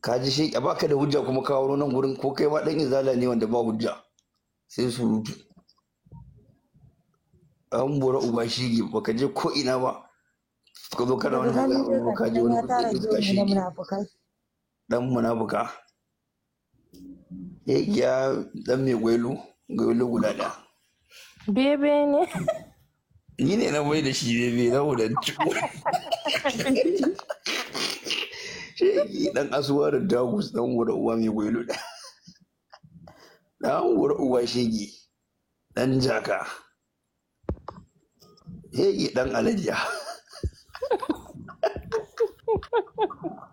ka ji shi baka da hujja kuma ka wuro nan gurin ko kai ma dan izala ne wanda ba hujja sai surutu an bora uba shige baka je ko ina ba ka zo kana wani Daga ganin magana ka je dai wani ya tara kudin iska gemu na shige munafukai. dan munafuka ya ya dan mai gwailu gwailu guda ɗaya Bebe ne. ni ne na mai da shi bebe na wudan shi dan asuwa da dagus dan wura uwa mai gwailu da dan wura uwa shege dan jaka hege dan alajiya